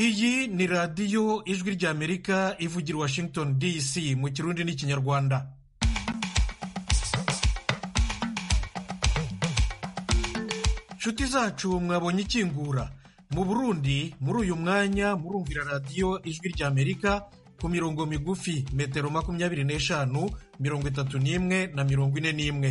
iyi ni radiyo ijwi ry'amerika ivugira washington dc mu kirundi n'ikinyarwanda nshuti zacu mwabonye ikingura mu burundi muri uyu mwanya murumvira radiyo ijwi ry'amerika ku mirongo migufi metero makumyabiri n'eshanu mirongo itatu n'imwe na mirongo ine n'imwe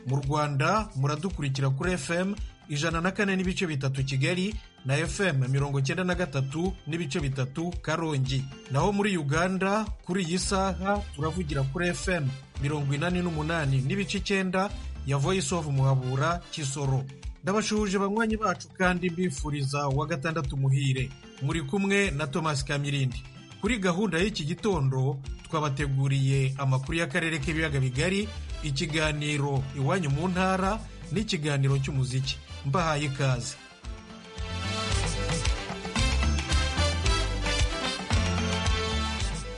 mu rwanda muradukurikira kuri fm ijana na kane n'ibice bitatu kigali na fm mirongo icyenda na gatatu n'ibice bitatu karongi naho muri uganda kuri iyi saha turavugira kuri fm mirongo inani n'umunani n'ibice icyenda ya voice of muhabura kisoro ndabashuje banywanyi bacu kandi mbifuriza wa gatandatu muhire muri kumwe na thomas kamirindi kuri gahunda y'iki gitondo twabateguriye amakuru y'akarere k'ibiyaga bigari ikiganiro iwanyu mu ntara n'ikiganiro cy'umuziki mbahaye ikaze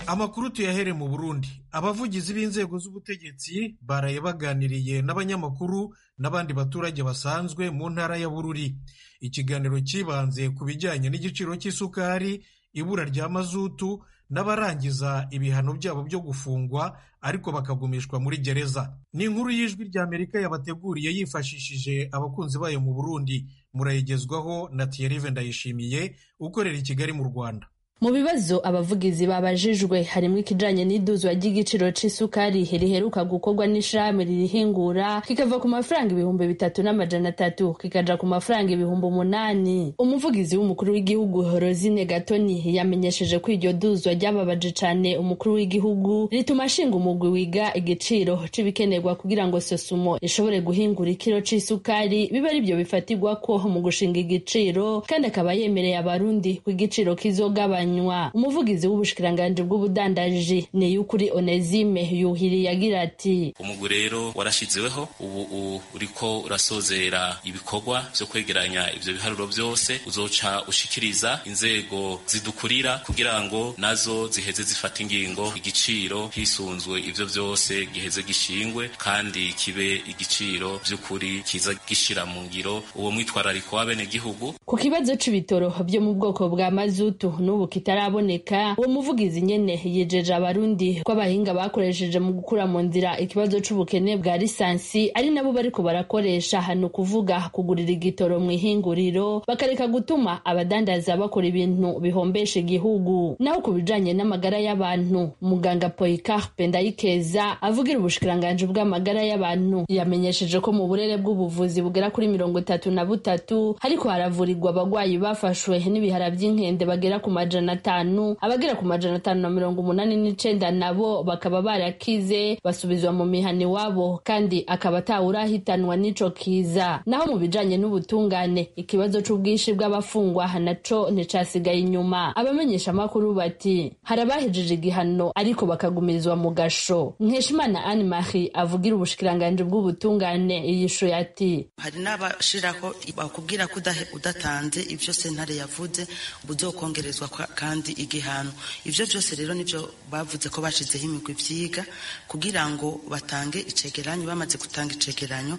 amakuru tuyahere mu burundi abavugizi b'inzego z'ubutegetsi baraye baganiriye n'abanyamakuru n'abandi baturage basanzwe mu ntara ya bururi ikiganiro cyibanze ku bijyanye n'igiciro cy'isukari ibura rya mazutu n'abarangiza ibihano byabo byo gufungwa ariko bakagumishwa muri gereza ni inkuru y'ijwi ry'amerika yabateguriye yifashishije abakunzi bayo mu burundi murayigezwaho na tiyerive ndayishimiye ukorera i kigali mu rwanda mu bibazo abavugizi babajijwe harimo ikijanye n'iduzwa ry'igiciro c'isukari riheruka gukorwa n'ishirahamwe ririhingura kikava ku mafaranga ibihumbi bitatu n'amajana atatu kikaja ku mafaranga ibihumbi umunani umuvugizi w'umukuru w'igihugu horozine gatoni yamenyesheje ko iryo duzwa ryababaje cane umukuru w'igihugu rituma ashinga umugwi wiga igiciro c'ibikenerwa kugira ngo sosumo ishobore guhingura ikiro c'isukari bibe ari vyo bifatirwako mu gushinga igiciro kandi akaba yemereye abarundi ko igiciro kizogabanya umuvugizi w'ubushikiranganji bw'ubudandaji ni yukuri onezime yuhiriye agira ati umugwi rero warashizeweho ubu uriko urasozera ibikorwa vyo kwegeranya ivyo biharuro vyose uzoca ushikiriza inzego zidukurira kugira ngo nazo ziheze zifata ingingo igiciro hisunzwe ivyo vyose giheze gishingwe kandi kibe igiciro vy'ukuri kiza gishira mu ngiro uwo mwitwarariko w'abenegihugu ku kibazo c'ibitoro vyo mu bwoko bwa mazutu n'ubu kitaraboneka uwo muvugizi nyene yijeje abarundi ko abahinga bakoresheje mu gukura mu nzira ikibazo c'ubukene bwa lisansi ari nabo bariko barakoresha hano kuvuga kugurira igitoro mu ihinguriro bakareka gutuma abadandaza bakora ibintu bihombesha igihugu naho ku bijanye n'amagara y'abantu muganga poicarpe ndayikeza avugira ubushikiranganji bw'amagara y'abantu yamenyesheje ko mu burere bw'ubuvuzi bugera kuri mirongo itatu na butatu hariko haravurirwa abagwayi bafashwe n'ibihara vy'inkende bagera ku majana majana atanu abagera ku majana atanu na mirongo umunani n'icenda nabo bakaba barakize basubizwa mu mihana iwabo kandi akaba atawurahitanwa n'ico kiza naho mu bijanye n'ubutungane ikibazo c'ubwinshi bw'abafungwa naco nticasigaye inyuma abamenyesha amakuru bati hari abahejeje igihano ariko bakagumirizwa mu gasho nkeshimana anne marie avugira ubushikiranganji bw'ubutungane yishuye ati hari n'abashirako bakubwira ko udatanze ivyo sentare yavuze uzokongerezwa kandi igihano ivyo vyose rero nivyo bavuze ko bashizeho imigwi vyiga kugira ngo batange icegeranyo bamaze gutanga icegeranyo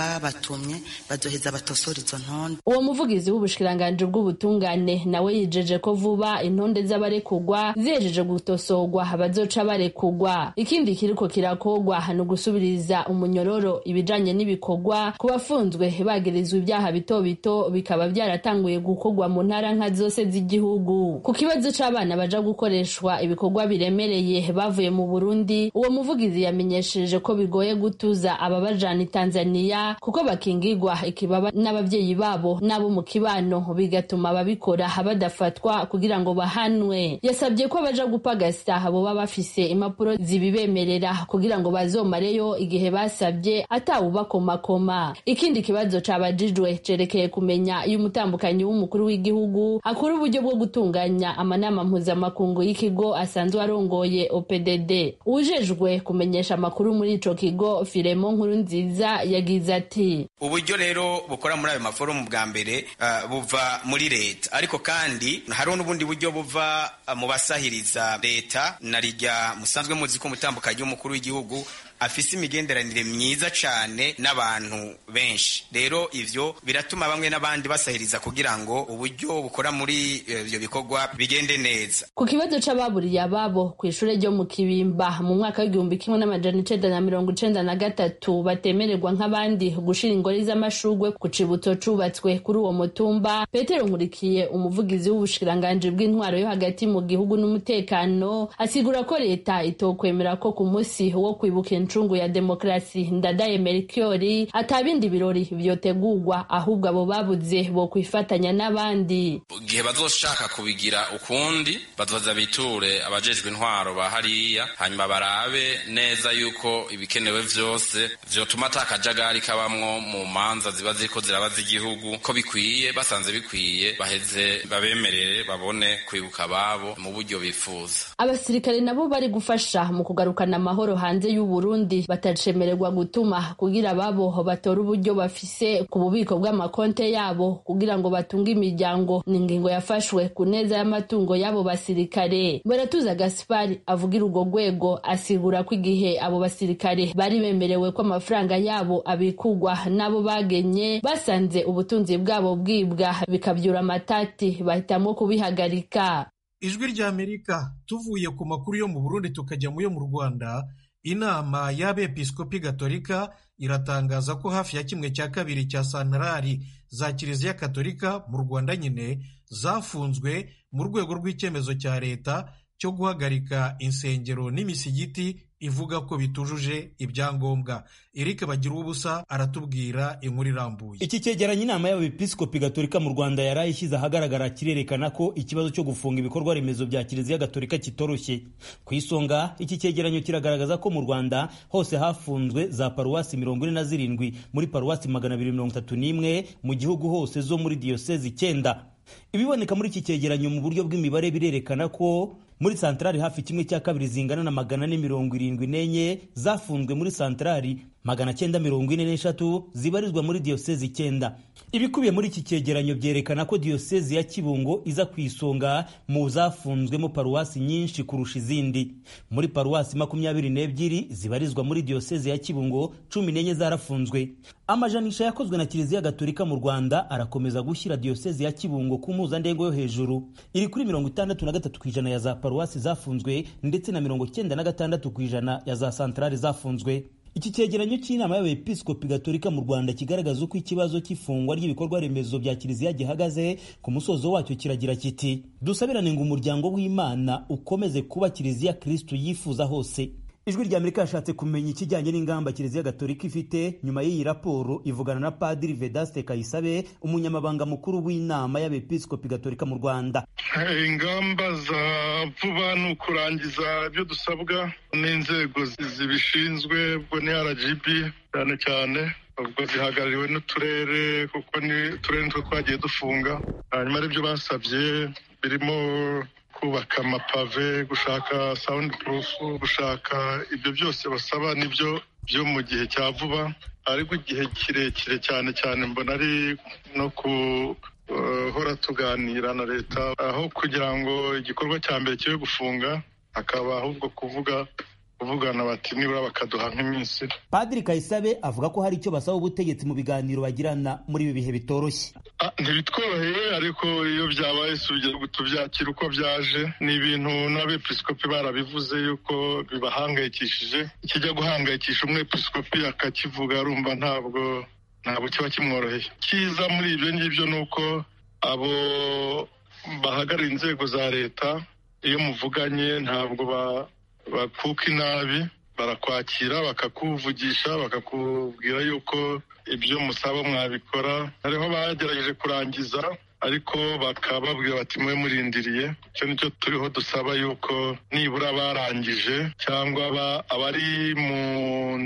ababatumye bazoheza batosora izo ntonde uwo muvugizi w'ubushikiranganji bw'ubutungane nawe yijeje ko vuba intonde z'abarekugwa zihejeje gutosorwa bazoca barekugwa ikindi kiriko kirakogwa ni ugusubiriza umunyororo ibijanye n'ibikorwa ku bafunzwe bagirizwa ibyaha bito bito bikaba byaratanguye gukogwa mu ntara nka zose z'igihugu ku kibazo c'abana baja gukoreshwa ibikorwa biremereye bavuye mu burundi uwo muvugizi yamenyesheje ko bigoye gutuza ababajana i tanzaniya kuko bakingirwa ikibaba n'abavyeyi babo n'abo mu kibano bigatuma babikora badafatwa kugira ngo bahanwe yasabye ko abaja gupagasa boba bafise impapuro zibibemerera kugira ngo bazomareyo igihe basabye atawubakomakoma ikindi kibazo cabajijwe cerekeye kumenya iyo umutambukanyi w'umukuru w'igihugu akora uburyo bwo gutunganya ateganya amanama mpuzamakungu y'ikigo asanzwe arongoye OPDD ujejwe kumenyesha amakuru muri ico kigo Firemo nkuru nziza yagize ati uburyo rero bukora muri ayo maforumu bwa mbere uh, buva muri leta ariko kandi hariho n'ubundi buryo buva uh, mu basahiriza leta na rijya musanzwe muzi ko umutambukanye w'umukuru w'igihugu afise imigenderanire myiza cane n'abantu benshi rero ivyo biratuma bamwe n'abandi basahiriza kugira ngo uburyo bukora muri ivyo bikorwa bigende neza ku kibazo c'ababuriye ababo kw'ishure ryo mu kibimba mu mwaka w'igihumbi kimwe n'amajana icenda na mirongo icenda na gatatu batemererwa nk'abandi gushira ingori z'amashurwe ku cibutso cubatswe kuri uwo mutumba petero nkurikiye umuvugizi w'ubushikiranganji bw'intwaro yo hagati mu gihugu n'umutekano asigura ko leta itokwemera ko ku musi wo kwibuka incungu ya demokarasi ndadaye merikiori atabindi birori vyotegurwa ahubwo abo babuze bo kwifatanya n'abandi igihe bazoshaka kubigira ukundi bazoza biture abajejwe intwaro ba hariya hanyuma barabe neza yuko ibikenewe vyose vyotuma ata kajagari kabamwo mu manza ziba ziriko zirabaza igihugu ko bikwiye basanze bikwiye baheze babemerere babone kwibuka ababo mu buryo bifuza abasirikare nabo bari gufasha mu kugarukana amahoro hanze y'uburundi Burundi batacemererwa gutuma kugira babo batore uburyo bafise ku bubiko bw'amakonte yabo kugira ngo batunge imiryango ni ingingo yafashwe ku neza y'amatungo y'abo basirikare baratuza Gaspari avugira urwo rwego asigura ko igihe abo basirikare bari bemerewe ko amafaranga yabo abikugwa n'abo bagenye basanze ubutunzi bwabo bwibwa bikabyura amatati bahitamo kubihagarika ijwi ry'amerika tuvuye ku makuru yo mu burundi tukajya mu yo mu rwanda inama y'abepiskopi gatolika iratangaza ko hafi ya kimwe cya kabiri cya santarari za kiliziya katolika mu rwanda nyine zafunzwe mu rwego rw'icyemezo cya leta cyo guhagarika insengero n'imisigiti ivuga ko bitujuje ibyangombwa eric bagira ubusa aratubwira inkuru irambuye iki cyegeranyo inama y'abepiskopi gatolika mu rwanda yari ishyize ahagaragara kirerekana ko ikibazo cyo gufunga ibikorwa remezo bya kiliziya gatolika kitoroshye ku isonga iki cyegeranyo kiragaragaza ko mu rwanda hose hafunzwe za paruwasi mirongo ine na zirindwi muri paruwasi magana abiri mirongo itatu n'imwe mu gihugu hose zo muri diyosezi icyenda ibiboneka muri iki cyegeranyo mu buryo bw'imibare birerekana ko muri santarari hafi kimwe cya kabiri zingana na magana ane mirongo irindwi n'enye zafunzwe muri santarari magana cyenda mirongo ine n'eshatu zibarizwa muri diyosezi icyenda ibikubiye muri iki cyegeranyo byerekana ko diyosezi ya kibungo iza ku isonga mu zafunzwemo paruwasi nyinshi kurusha izindi muri paruwasi makumyabiri n'ebyiri zibarizwa muri diyosezi ya kibungo cumi n'enye zarafunzwe amajanisha yakozwe na kiliziya gatolika mu rwanda arakomeza gushyira diyosezi ya kibungo ku mpuzandengo yo hejuru iri kuri mirongo itandatu na gatatu ku ijana ya za paruwasi zafunzwe ndetse na mirongo cyenda na gatandatu ku ijana ya za santarari zafunzwe iki cyegeranyo cy'inama y'abepiskopi gatolika mu rwanda kigaragaza uko ikibazo cy'ifungwa ry'ibikorwa remezo bya kiliziya gihagaze ku musozo wacyo kiragira kiti dusabirane ngo umuryango w'imana ukomeze kuba kiliziya kirisitu yifuza hose ijwi rya amerika yashatse kumenya ikijyanye n'ingamba kiliziya gatolika ifite nyuma y'iyi raporo ivugana na padiri vedaste kayisabe umunyamabanga mukuru w'inama y'abepiskopi gatolika mu rwanda ingamba za vuba ni ukurangiza ibyo dusabwa n'inzego zibishinzwe ubwo ni rgb cyane cyane ubwo zihagarariwe n'uturere kuko ni uturere nitwo twagiye dufunga hanyuma aribyo basabye birimo kubaka amapave gushaka sound proof gushaka ibyo byose basaba nibyo byo mu gihe cya vuba ariko igihe kirekire cyane cyane mbona ari no guhora tuganira na leta aho kugira ngo igikorwa cya mbere kibe gufunga hakaba ahubwo kuvuga kuvugana bati nibura bakaduha nk'iminsi padiri kayisabe avuga ko hari icyo basaba ubutegetsi mu biganiro bagirana muri ibi bihe bitoroshye ntibitworoheye ariko iyo byabaye sugira tubyakira uko byaje ni ibintu n'abepiskopi barabivuze yuko bibahangayikishije kijya guhangayikisha umwepiskopi akakivuga arumva ntabwo ntabwo kiba kimworoheye cyiza muri ibyo ngibyo ni uko abo bahagarariye inzego za leta iyo muvuganye ntabwo ba bakuka inabi barakwakira bakakuvugisha bakakubwira yuko ibyo musaba mwabikora hariho bagerageje kurangiza ariko bakaba babwira bati mwe murindiriye icyo nicyo turiho dusaba yuko nibura barangije cyangwa abari mu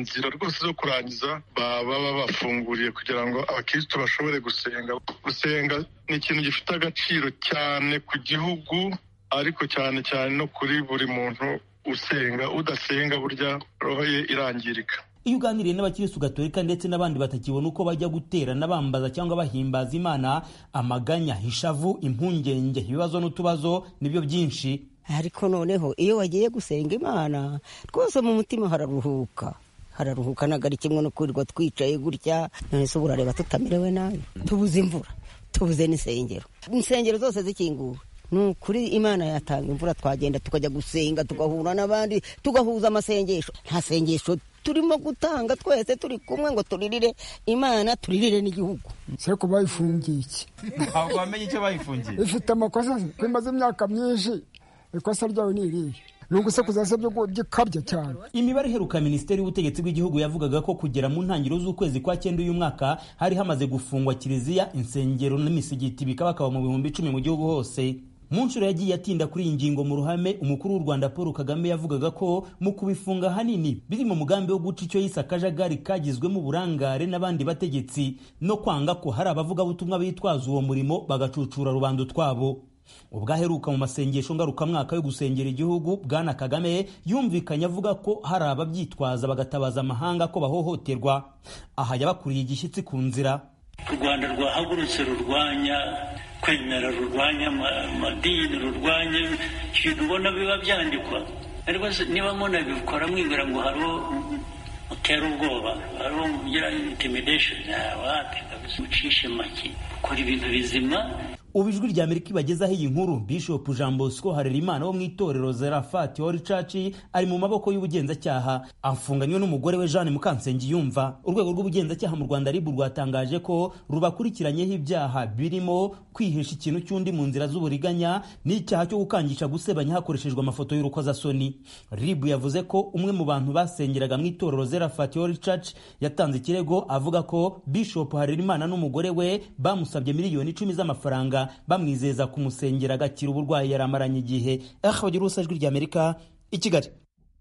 nzira rwose zo kurangiza baba babafunguriye kugira ngo abakirisitu bashobore gusenga gusenga ni ikintu gifite agaciro cyane ku gihugu ariko cyane cyane no kuri buri muntu usenga udasenga burya roho ye irangirika iyo uganiriye n'abakirisitu gatolika ndetse n'abandi batakibona uko bajya gutera n'abambaza cyangwa bahimbaza imana amaganya ishavu impungenge ibibazo n'utubazo nibyo byinshi ariko noneho iyo wagiye gusenga imana twose mu mutima hararuhuka hararuhuka ntabwo ari kimwe no kwirirwa twicaye gutya none se ubu urareba tutamerewe nabi tubuze imvura tubuze n'insengero insengero zose zikinguwe ni ukuri imana yatanga imvura twagenda tukajya gusenga tugahura n'abandi tugahuza amasengesho nta sengesho turimo gutanga twese turi kumwe ngo turirire imana turirire n'igihugu seko bayifungiye iki ntabwo wamenye icyo bayifungiye ifite amakosa ko imaze imyaka myinshi ikosa ryawe ni irihe nugusekuza se by'ikabya cyane imibare iheruka minisiteri y'ubutegetsi bw'igihugu yavugaga ko kugera mu ntangiriro z'ukwezi kwa cyenda uyu mwaka hari hamaze gufungwa kiliziya insengero n'imisigiti bikaba bakaba mu bihumbi icumi mu gihugu hose mu nshuro yagiye atinda kuri iyi ngingo mu ruhame umukuru w'u rwanda paul kagame yavugaga ko mu kubifunga hanini biri mu mugambi wo guca icyo yise akajagari kagizwemo uburangare n'abandi bategetsi no kwanga ko hari abavugabutumwa bitwaza uwo murimo bagacucura rubanda utwabo ubwaheruka mu masengesho ngarukamwaka yo gusengera igihugu bwana kagame yumvikanye avuga ko hari ababyitwaza bagatabaza amahanga ko bahohoterwa aha yabakuriye igishyitsi ku nzira u rwanda rwahagurutse rurwanya kwemera rurwanya amadini rurwanya ibintu ubona biba byandikwa ariko niba munabikora mwibwira ngo hariho utera ubwoba hariho ugira intimidesheni wapi kabisa ucishe make ukora ibintu bizima ubu ijwi rya amerika ibagezaho iyi nkuru bishop jean bosco harerimana wo mu itorero zerafati hori caci ari mu maboko y'ubugenzacyaha afunganywe n'umugore we jeanne mukansengiyumva urwego rw'ubugenzacyaha mu rwanda ribu rwatangaje ko rubakurikiranyeho ibyaha birimo kwihisha ikintu cy'undi mu nzira z'uburiganya n'icyaha cyo gukangisha gusebanya hakoreshejwe amafoto y'urukozasoni ribu yavuze ko umwe mu bantu basengeraga mu itorero zerafati hori caci yatanze ikirego avuga ko bishop harerimana n'umugore we bamusabye miliyoni icumi z'amafaranga bamwizeza kumusengera agakira uburwayi yari amaranye igihe ahabagira ubusa ijwi ry'amerika i kigali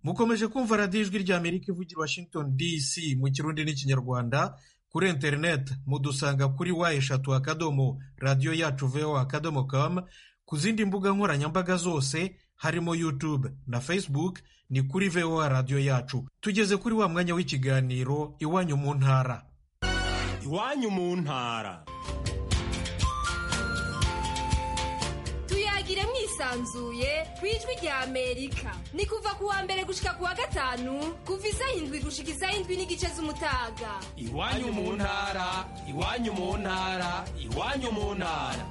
mukomeje kumva radiyo ijwi ry'amerika ivugira washington dc mu kirundi n'ikinyarwanda kuri interineti mudusanga kuri wa eshatu akadomo radiyo yacu veho akadomo kamu ku zindi mbuga nkoranyambaga zose harimo yutube na facebook ni kuri veho radiyo yacu tugeze kuri wa mwanya w'ikiganiro iwanyu mu ntara iwanyu mu ntara tuyagire mwisanzuye ku ijwi rya amerika ni kuva ku wa mbere gushika ku wa gatanu kuva isaha indwi gushika isaha indwi n'igice z'umutaga iwanyu mu ntara iwanyu mu ntara iwanyu mu ntara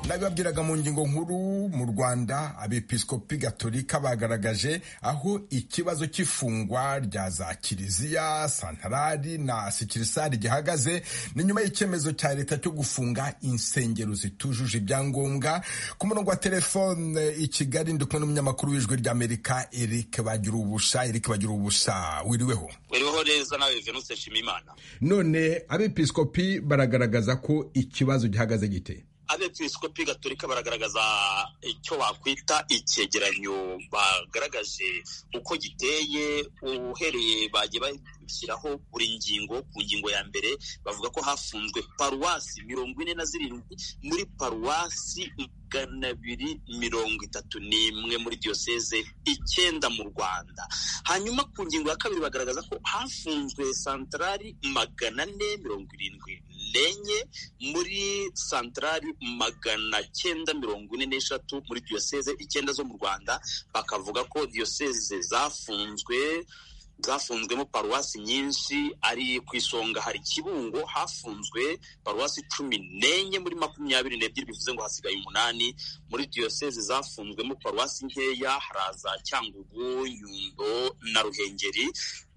nababwiraga mu ngingo nkuru mu rwanda abepiskopi gatolika bagaragaje aho ikibazo cy'ifungwa rya za kiliziya santarari na sikirisari gihagaze ni nyuma y'icyemezo cya leta cyo gufunga insengero zitujuje ibyangombwa ku murongo wa telefone i kigali ndi kumwe n'umunyamakuru w'ijwi ry'amerika eric bagira ubusha eric bagira ubusha wiriweho wiriweho neza nawe venuse nshimimana none abepiskopi baragaragaza ko ikibazo gihagaze gite abepiskopi gatolika baragaragaza icyo bakwita icyegeranyo bagaragaje uko giteye uhereye bagiye bashyiraho buri ngingo ku ngingo ya mbere bavuga ko hafunzwe paruwasi mirongo ine na zirindwi muri paruwasi magana abiri mirongo itatu n'imwe muri diyoseze icyenda mu rwanda hanyuma ku ngingo ya kabiri bagaragaza ko hafunzwe santarari magana ane mirongo irindwi n'enye muri santarari magana cyenda mirongo ine n'eshatu muri diyoseze icyenda zo mu rwanda bakavuga ko diyoseze zafunzwe zafunzwemo paruwasi nyinshi ari ku isonga hari kibungo hafunzwe paruwasi cumi n'enye muri makumyabiri n'ebyiri bivuze ngo hasigaye umunani muri diyoseze zafunzwemo paruwasi nkeya haraza cyangugu nyundo na ruhengeri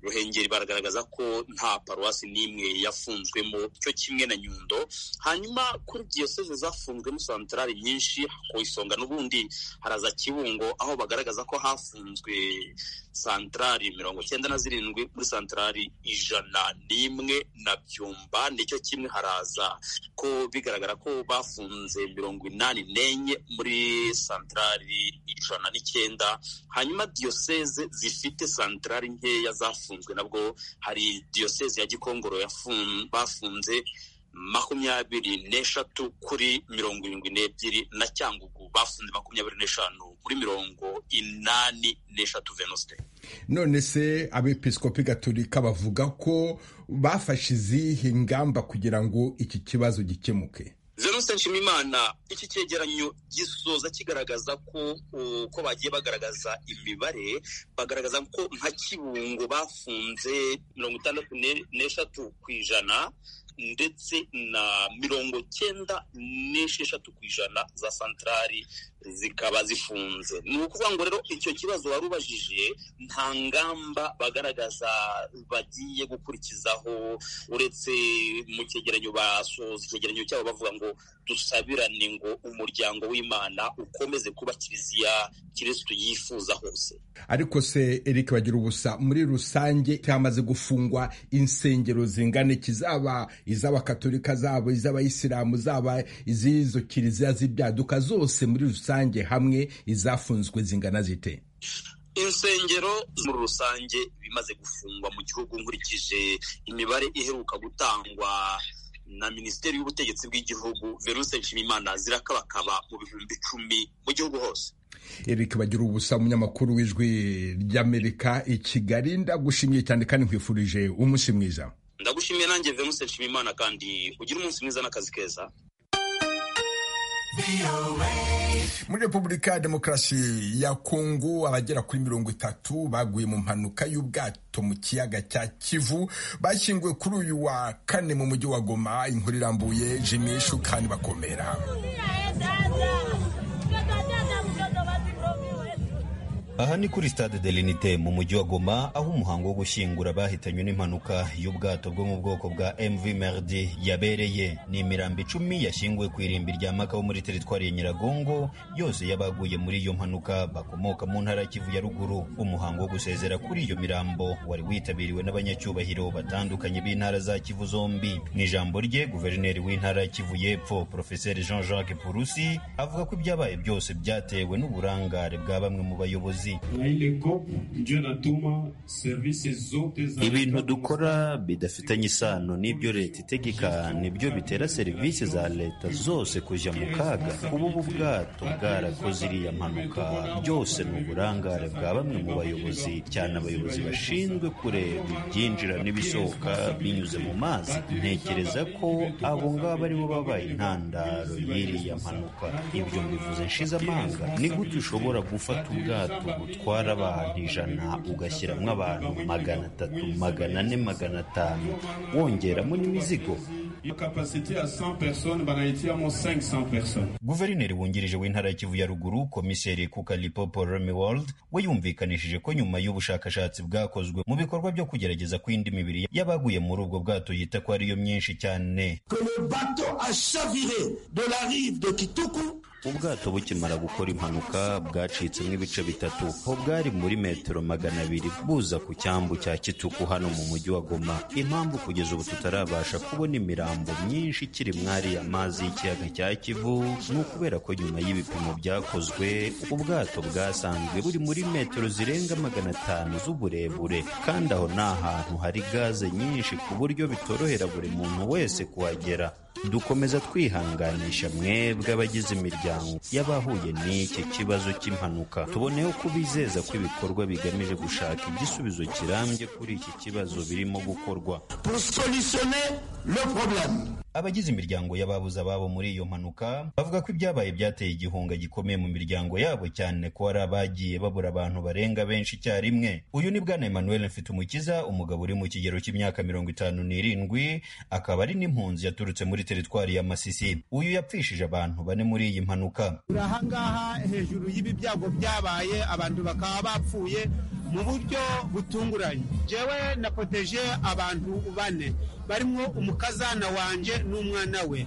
ruhengeri baragaragaza ko nta paruwasi n'imwe yafunzwemo cyo kimwe na nyundo hanyuma kuri diyoseze zafunzwemo santarari nyinshi ku isonga n'ubundi haraza kibungo aho bagaragaza ko hafunzwe santarari mirongo cyenda na zirindwi muri santarari ijana n'imwe na byumba nicyo kimwe haraza ko bigaragara ko bafunze mirongo inani n'enye muri santarari ijana n'icyenda hanyuma diyoseze zifite santarari nkeya zafunzwe nabwo hari diyoseze ya gikongoro bafunze makumyabiri n'eshatu kuri mirongo irindwi n'ebyiri na cyangugu bafunze makumyabiri n'eshanu kuri mirongo inani n'eshatu venosite none se abepiskopi gatolika bavuga ko bafashe izihe ingamba kugira ngo iki kibazo gikemuke venuste nshimimana iki cyegeranyo gisoza kigaragaza ko uko bagiye bagaragaza imibare bagaragaza ko nka kibungo bafunze mirongo itandatu n'eshatu ku ijana ndetse na mirongo cyenda n'esheshatu ku ijana za santarari zikaba zifunze ni ukuvuga ngo rero icyo kibazo wari ubajije nta ngamba bagaragaza bagiye gukurikizaho uretse mu cyegeranyo basoza icyegeranyo cyabo bavuga ngo dusabirane ngo umuryango w'imana ukomeze kuba kiliziya kirisitu yifuza hose ariko se eric bagira ubusa muri rusange cyamaze gufungwa insengero zingana kizaba iz'abakatorika zabo iz'abayisilamu zaba iz'izo kiliziya z'ibyaduka zose muri rusange hamwe izafunzwe zingana zite insengero muri rusange bimaze gufungwa mu gihugu nkurikije imibare iheruka gutangwa na minisiteri y'ubutegetsi bw'igihugu veruse nshimimana zirakabakaba mu bihumbi icumi mu gihugu hose eric bagira ubusa umunyamakuru w'ijwi ry'amerika i kigali ndagushimiye cyane kandi nkwifurije umunsi mwiza ndagushimiye nanjye venuse nshimimana kandi ugira umunsi mwiza n'akazi keza muri repubulika ya demokarasi ya kongo abagera kuri mirongo itatu baguye mu mpanuka y'ubwato mu kiyaga cya kivu bashyinguwe kuri uyu wa kane mu mujyi wa goma inkuru irambuye jimishu kandi bakomera aha ni kuri stade de l'unite mu mujyi wa goma aho umuhango wo gushyingura bahitanywe n'impanuka y'ubwato bwo mu bwoko bwa mv merdi yabereye ni imirambi icumi yashyinguwe ku irimbi rya maka wo muri teritwari ya nyiragongo yose y'abaguye muri iyo mpanuka bakomoka mu ntara kivu ya ruguru umuhango wo gusezera kuri iyo mirambo wari witabiriwe n'abanyacyubahiro batandukanye b'intara za kivu zombi mu ijambo rye guverineri w'intara ya kivu y'epfo profeseri jean jacques purusi avuga ko ibyabaye byose byatewe n'uburangare bwa bamwe mu bayobozi ibintu dukora bidafitanye isano n'ibyo leta itegeka nibyo bitera serivisi za leta zose kujya mu kaga ubu bwato bwarakoze iriya mpanuka byose ni uburangare bwa bamwe mu bayobozi cyane abayobozi bashinzwe kureba ibyinjira n'ibisohoka binyuze mu mazi ntekereza ko abo ngabo aribo babaye intandaro y'iriya mpanuka ibyo mbivuze nshize amanga ni gute ushobora gufata ubwato utwara abantu ijana ugashyiramo abantu magana atatu magana ane magana atanu wongeramo n'imizigo guverineri wungirije w'intara ya kivu ya ruguru komiseri kukalipo polome world we yumvikanishije ko nyuma y'ubushakashatsi bwakozwe mu bikorwa byo kugerageza ko indi mibiri y'abaguye muri ubwo bwato yita ko ariyo myinshi cyane ubwato bukimara gukora impanuka bwacitsemo ibice bitatu ho bwari muri metero magana abiri buza ku cyambu cya kituku hano mu mujyi wa goma impamvu kugeza ubu tutarabasha kubona imirambo myinshi ikiri mwari amazi y'ikiyaga cya kivu ni ukubera ko nyuma y'ibipimo byakozwe ubwato bwasanzwe buri muri metero zirenga magana atanu z'uburebure kandi aho ni ahantu hari gaze nyinshi ku buryo bitorohera buri muntu wese kuhagera dukomeza twihanganisha mwebwe abagize imiryango y'abahuye n'iki kibazo cy'impanuka tuboneyeho kubizeza ko ibikorwa bigamije gushaka igisubizo kirambye kuri iki kibazo birimo gukorwa abagize imiryango y'ababuze ababo muri iyo mpanuka bavuga ko ibyabaye byateye igihunga gikomeye mu miryango yabo cyane ko hari abagiye babura abantu barenga benshi icyarimwe uyu ni bwana emmanuel mfitumukiza umugabo uri mu kigero cy'imyaka mirongo itanu n'irindwi akaba ari n'impunzi yaturutse muri teritwari ya masisi uyu yapfishije abantu bane muri iyi mpanuka turi ahangaha hejuru y'ibi byago byabaye abantu bakaba bapfuye mu buryo butunguranye jewe napoteje abantu bane barimo umukazana wanjye n'umwana we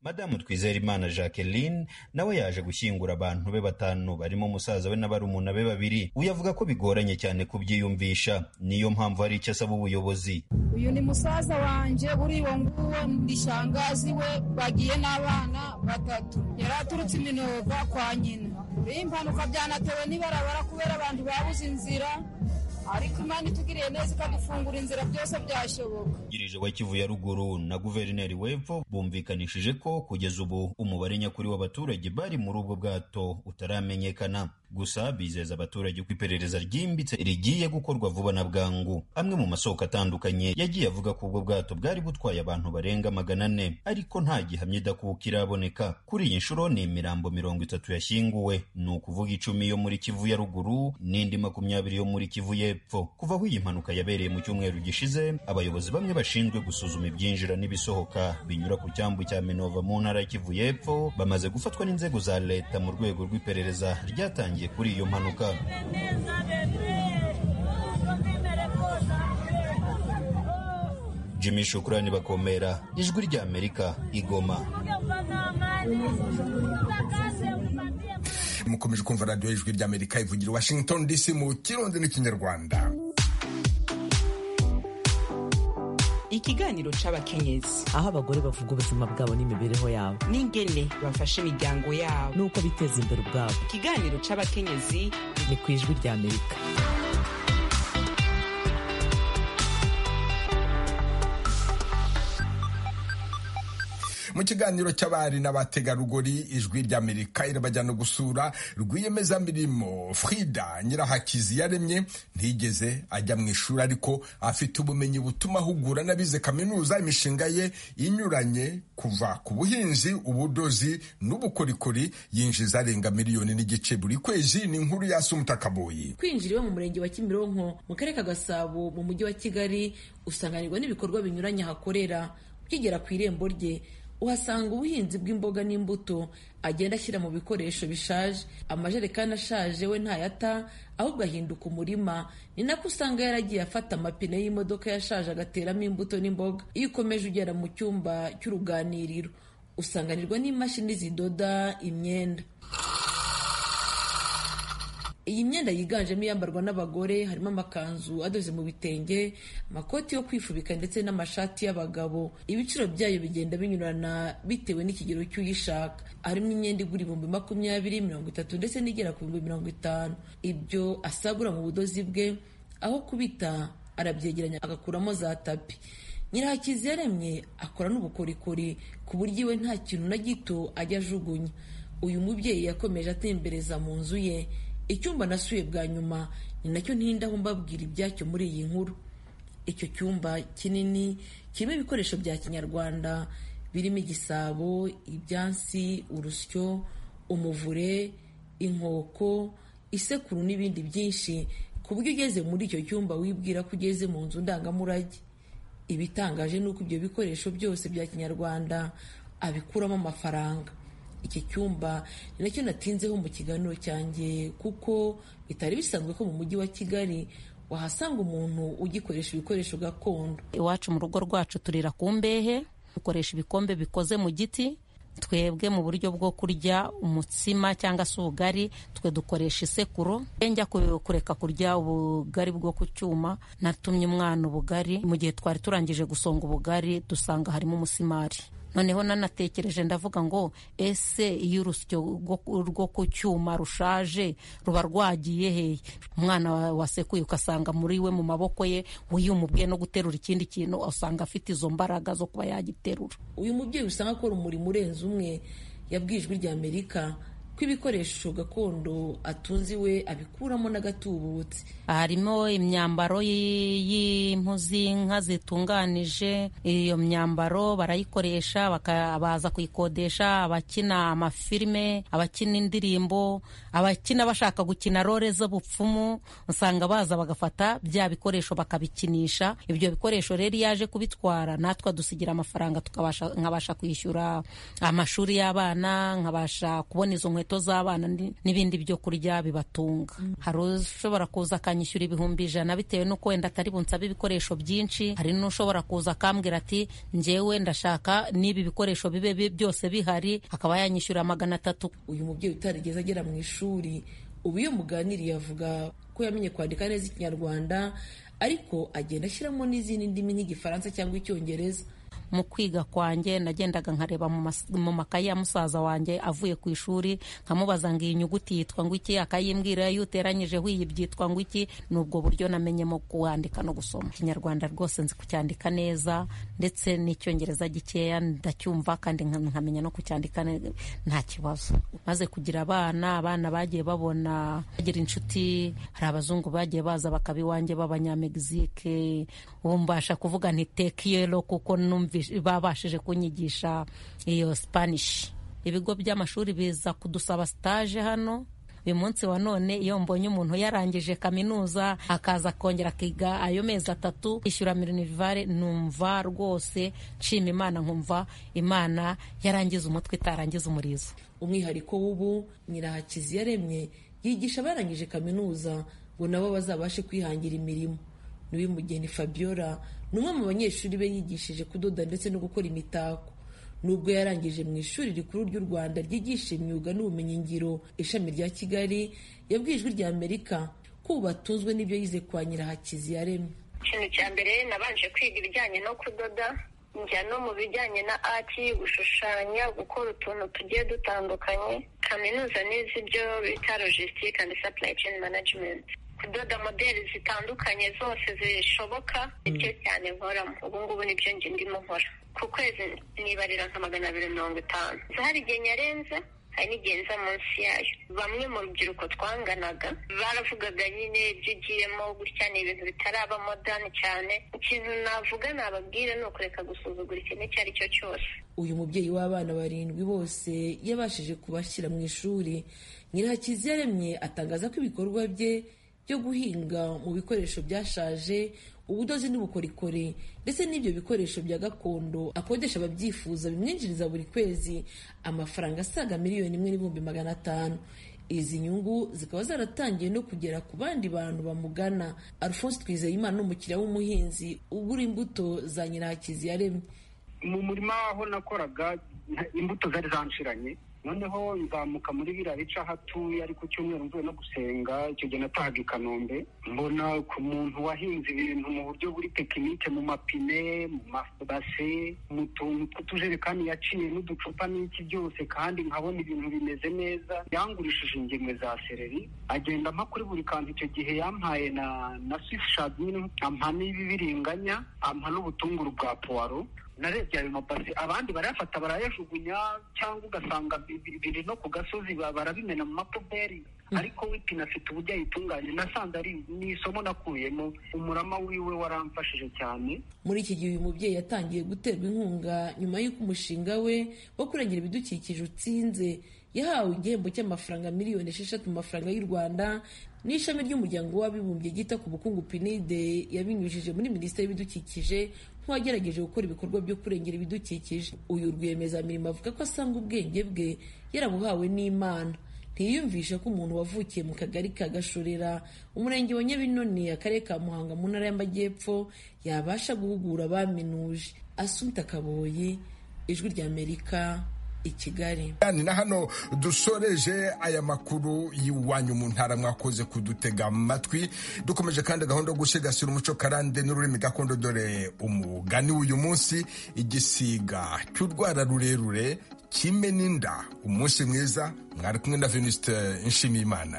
madamu twizerimana jacqueline nawe yaje gushyingura abantu be batanu barimo musaza we na barumuna be babiri uyu avuga ko bigoranye cyane kubyiyumvisha niyo mpamvu hari icyo asaba ubuyobozi uyu ni musaza wanjye uri uwo nguwo muri shangazi we bagiye n'abana batatu yari aturutse iminova kwa nyina iyi mpanuka byanatewe n'ibarabara kubera abantu babuze inzira ariko imana itugiriye neza ikadufungura inzira byose byashoboka wungirije wa kivu ya ruguru na guverineri w'epfo bumvikanishije ko kugeza ubu umubare nyakuri w'abaturage bari muri ubwo bwato utaramenyekana gusa bizeza abaturage ko iperereza ryimbitse rigiye gukorwa vuba na bwangu amwe mu masoko atandukanye yagiye avuga ko ubwo bwato bwari butwaye abantu barenga magana ane ariko nta gihamya idakuka iraboneka kuri iyi nshuro ni imirambo mirongo itatu yashyinguwe ni ukuvuga icumi yo muri kivu ya ruguru n'indi makumyabiri yo muri kivu y'epfo kuva aho iyi mpanuka yabereye mu cyumweru gishize abayobozi bamwe bashinzwe gusuzuma ibyinjira n'ibisohoka binyura ku cyambu cya minova mu ntara ya kivu y'epfo bamaze gufatwa n'inzego za leta mu rwego rw'iperereza ryatangiye kuri iyo mpanuka jimmy shukurani bakomera ijwi ry'amerika igoma mukomeje kumva radiyo y'ijwi ry'amerika ivugira i washington dc mu kirundi n'ikinyarwanda ikiganiro c'abakenyezi aho abagore bavuga ubuzima bwabo n'imibereho yabo n'ingene bafasha imiryango yabo n'uko biteza imbere ubwabo ikiganiro c'abakenyezi ni ku ijwi ry'amerika mu kiganiro cy'abari n'abategarugori ijwi ry'amerika irabajyana gusura rwiyemezamirimo frida nyirahakizi yaremye ntigeze ajya mu ishuri ariko afite ubumenyi butuma ahugura n'abize kaminuza imishinga ye inyuranye kuva ku buhinzi ubudozi n'ubukorikori yinjiza arenga miliyoni n'igice buri kwezi ni inkuru yasi umutakaboyi kwinjira iwe mu murenge wa kimironko mu karere ka gasabo mu mujyi wa kigali usanganirwa n'ibikorwa binyuranye ahakorera ukigera ku irembo rye uhasanga ubuhinzi bw'imboga n'imbuto agenda ashyira mu bikoresho bishaje amajerekani ashaje we ntayata ahubwo ahinduka umurima ni nako usanga yaragiye afata amapine y'imodoka yashaje agateramo imbuto n'imboga iyo ukomeje ugera mu cyumba cy'uruganiriro usanganirwa n'imashini zidoda imyenda iyi myenda yiganjemo iyambarwa n'abagore harimo amakanzu adoze mu bitenge amakoti yo kwifubika ndetse n'amashati y'abagabo ibiciro byayo bigenda binyurana bitewe n'ikigero cy'uyishaka harimo imyenda igura ibihumbi makumyabiri mirongo itatu ndetse n'igera ku bihumbi mirongo itanu ibyo asagura mu budozi bwe aho kubita arabyegeranya agakuramo za tapi nyirahakizi yaremye akora n'ubukorikori ku buryo iwe nta kintu na gito ajya ajugunya uyu mubyeyi yakomeje atembereza mu nzu ye icyumba nasuye bwa nyuma ni nacyo ntindaho mbabwira ibyacyo muri iyi nkuru icyo cyumba kinini kirimo ibikoresho bya kinyarwanda birimo igisabo ibyansi urusyo umuvure inkoko isekuru n'ibindi byinshi ku buryo ugeze muri icyo cyumba wibwira ko ugeze mu nzu ndangamurage ibitangaje ni uko ibyo bikoresho byose bya kinyarwanda abikuramo amafaranga iki cyumba ni nacyo natinzeho mu kiganiro cyanjye kuko bitari bisanzwe ko mu mujyi wa kigali wahasanga umuntu ugikoresha ibikoresho gakondo iwacu mu rugo rwacu turira ku mbehe dukoresha ibikombe bikoze mu giti twebwe mu buryo bwo kurya umutsima cyangwa se ubugari twe dukoresha isekuru njya kureka kurya ubugari bwo ku cyuma natumye umwana ubugari mu gihe twari turangije gusonga ubugari dusanga harimo umusimari noneho nanatekereje ndavuga ngo ese iyo urusyo rwo ku cyuma rushaje ruba rwagiye hehe umwana wasekuye ugasanga muri we mu maboko ye uyu umubwiye no guterura ikindi kintu usanga afite izo mbaraga zo kuba yagiterura uyu mubyeyi usanga akora umurimo urenze umwe yabwijwe irya amerika ko ibikoresho gakondo atunze iwe abikuramo n'agatubutse harimo imyambaro y'impu z'inka zitunganije iyo myambaro barayikoresha baza kuyikodesha abakina amafilime abakina indirimbo abakina bashaka gukina role z'ubupfumu usanga baza bagafata bya bikoresho bakabikinisha ibyo bikoresho rero iyo yaje kubitwara natwe adusigira amafaranga nkabasha kwishyura amashuri y'abana nkabasha kubona izo nkweto inkweto z'abana ni- n'ibindi byo kurya bibatunga hari ushobora kuza akanyishyura ibihumbi ijana bitewe n'uko wenda atari bunsabe ibikoresho byinshi hari n'ushobora kuza akambwira ati njyewe ndashaka n'ibi bikoresho bibe bi- byose bihari akaba yanyishyura magana atatu uyu mubyeyi utarigeze agera mu ishuri ubu iyo muganiriye avuga ko yamenye kwandika neza ikinyarwanda ariko agenda ashyiramo n'izindi ndimi nk'igifaransa cyangwa icyongereza mu kwiga kwanjye nagendaga nkareba mu mas- mu makayi ya musaza wanjye avuye ku ishuri nkamubaza ngo iyi nyuguti yitwa ngo iki akayimbwira iyo uteranyijeho iyi byitwa ngo iki ni ubwo buryo namenyemo kuwandika no gusoma ikinyarwanda rwose nzi kucyandika neza ndetse n'icyongereza gikeya ndacyumva kandi nka- nkamenya no kucyandika ne- nta kibazo maze kugira abana abana bagiye babona bagira inshuti hari abazungu bagiye baza bakaba iwanjye b'abanyamegizike ubu mbasha kuvuga nti tekiyero kuko numvishe- babashije kunyigisha iyo spanish ibigo by'amashuri biza kudusaba stage hano uyu munsi wa none iyo mbonye umuntu yarangije kaminuza akaza akongera akiga ayo mezi atatu yishyura mirinivare numva rwose nshima imana nkumva imana yarangiza umutwe itarangiza umurizo umwihariko w'ubu nyirahakizi yaremye yigisha abarangije kaminuza ngo nabo bazabashe kwihangira imirimo niwimugeni fabiola ni umwe mu banyeshuri be yigishije kudoda ndetse no gukora imitako nubwo yarangije mu ishuri rikuru ry'u rwanda ryigisha imyuga n'ubumenyingiro ishami rya kigali yabwiye ijwi rya amerika ko ubu batunzwe n'ibyo yize kwa nyirahakizi yaremye ikintu cya mbere nabanje kwiga ibijyanye no kudoda njya no mu bijyanye na ati gushushanya gukora utuntu tugiye dutandukanye kaminuza nizi ibyo bita logistique and supply chain management kudoda modeli zitandukanye zose zishoboka nibyo cyane nkoramo ubu ngubu nibyo njye ndimo nkora ku kwezi nibarira nka magana abiri mirongo itanu hari igihe nyarenze hari n'igihe nza munsi yayo bamwe mu rubyiruko twanganaga baravugaga nyine ibyo ugiyemo gutya ni ibintu bitaraba modani cyane ikintu navuga nababwira ni ukureka gusuzugura ikintu icyo ari cyo cyose uyu mubyeyi w'abana barindwi bose yabashije kubashyira mu ishuri nyirahakizi yaremye atangaza ko ibikorwa bye byo guhinga mu bikoresho byashaje ubudozi n'ubukorikori ndetse n'ibyo bikoresho bya gakondo akodesha ababyifuza bimwinjiriza buri kwezi amafaranga asaga miliyoni imwe n'ibihumbi magana atanu izi nyungu zikaba zaratangiye no kugera ku bandi bantu bamugana alphonse twizeyimana ni umukiriya w'umuhinzi ugura imbuto za nyirahakizi yaremye mu murima aho nakoraga nta- imbuto zari zanshiranye noneho nzamuka muri biriya bice aho atuye ari ku cyumweru mvuye no gusenga icyo gihe natahaga i kanombe mbona ku muntu wahinze ibintu mu buryo buri tekinike mu mapine mu mabase mu tuntu tw'utujerekani yaciye n'uducupa n'iki byose kandi nkabona ibintu bimeze neza yangurishije ingemwe za sereri agenda ampa kuri buri kantu icyo gihe yampaye na na swifishadi nyine ampa n'ibibiringanya ampa n'ubutunguru bwa puwaro narebye ayo mabase abandi barayafata barayajugunya cyangwa ugasanga bi- bi- biri no ku gasozi ba- barabimena mu mapuberi ariko wipine afite uburyo ayitunganya nasanze ari ni isomo nakuyemo umurama wiwe waramfashije cyane muri iki gihe uyu mubyeyi yatangiye guterwa inkunga nyuma y'uko umushinga we wo kurengera ibidukikije utsinze yahawe igihembo cy'amafaranga miliyoni esheshatu mu mafaranga y'u rwanda n'ishami ry'umuryango w'abibumbye ryita ku bukungu pinide yabinyujije muri minisiteri y'ibidukikije nk'uwagerageje gukora ibikorwa byo kurengera ibidukikije uyu rwiyemezamirimo avuga ko asanga ubwenge bwe yarabuhawe n'imana ntiyiyumvisha ko umuntu wavukiye mu kagari ka gashorera umurenge wa nyabinoni akarere ka muhanga mu ntara y'amajyepfo yabasha guhugura abaminuje asunta kaboyi ijwi ry'amerika i kigali Ni na hano dusoreje aya makuru y'iwanyu mu ntara mwakoze kudutega amatwi dukomeje kandi gahunda yo gusigasira umuco karande n'ururimi gakondo dore umugani w'uyu munsi igisiga cy'urwara rurerure kimena inda umunsi mwiza mwari kumwe na venuste nshimiyimana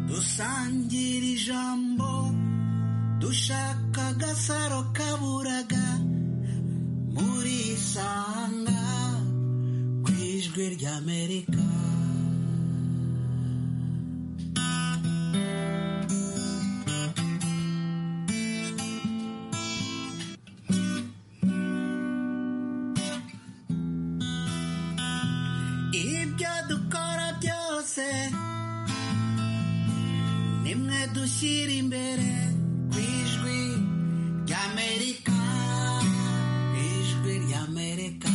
dusangira ijambo dushaka agasaro kaburaga muri sanga ku ijwi ry'amerika ibyo dukora byose nimwe dushyira imbere ku ijwi ry'amerika ijwi ry'amerika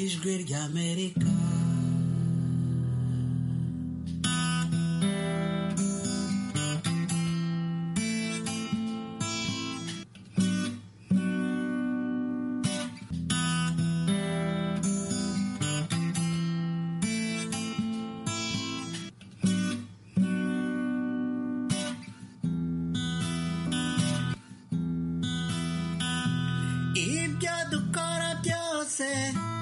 ijwi ry'amerika